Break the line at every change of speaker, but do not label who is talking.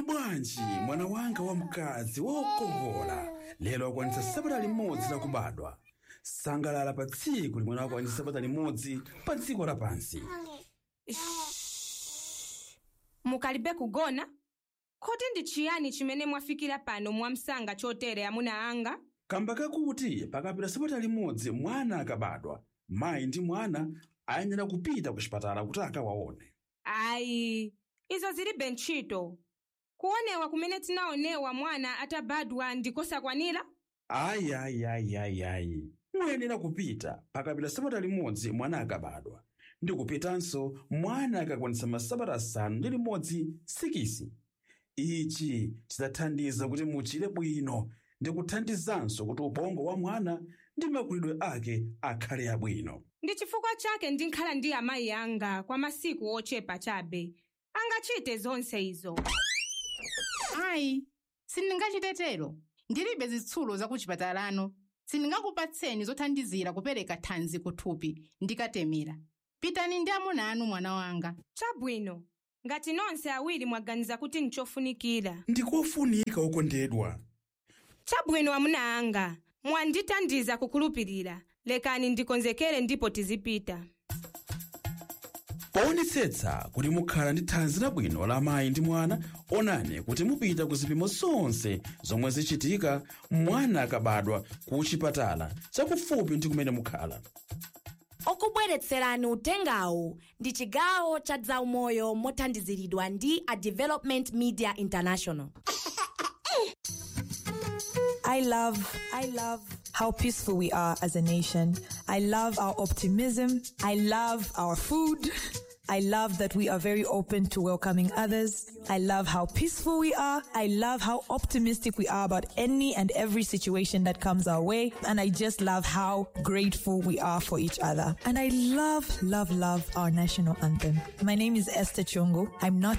mwadzuka bwanji mwana wanga wamkazi wokongola lero akwanitsa sabata limodzi lakubadwa sangalala pa tsiku limene akwanitsa sabata limodzi pa dziko lapansi
mukalibe kugona kodi ndi chiyani chimene mwafikira pano mwamsanga chotere amuna anga
kamba kakuti pakapita sabata limodzi mwana akabadwa mayi ndi mwana ayenera kupita ku chipatala kuti akawaone
ayi izo zilibe ntchito kuonewa kumene tinaonewa mwana atabadwa ndikosakwanira
ayi ayi ayi ayi ayi muyenera kupita pakapita sabata limodzi mwana akabadwa ndi kupitanso mwana akakwanitsa masabata asanu ndi limodzi sikisi ichi chidzathandiza kuti muchire bwino ndi kuthandizanso kuti ubongo wa mwana ndi makulidwe ake akhale abwino
ndi chifukwa chake ndinkhala ndi amayi anga kwa masiku ochepa chabe angachite zonse izo
ayi sindingachitetero ndilibe zitsulo zakuchipatalano sindingakupatseni zothandizira kupereka thanzi kuthupi ndikatemera pitani ndi amuna anu mwana wanga
chabwino ngati nonse awiri mwaganiza kuti nchofunikira
ndikofunika okondedwa
chabwino amuna anga mwandithandiza kukhulupirira lekani ndikonzekere ndipo tizipita
poonetsetsa kuti mukhala ndi thanzi labwino la mayi ndi mwana onani kuti mupita ku zipimo zonse zomwe zichitika mwana akabadwa ku chipatala chakufupi ndi kumene mukhala
okubweretserani utengawu ndi chigawo cha zaumoyo mothandiziridwa ndi a development media international
I love, I love how peaceful we are as a nation. I love our optimism. I love our food. I love that we are very open to welcoming others. I love how peaceful we are. I love how optimistic we are about any and every situation that comes our way. And I just love how grateful we are for each other. And I love, love, love our national anthem. My name is Esther Chungu. I'm not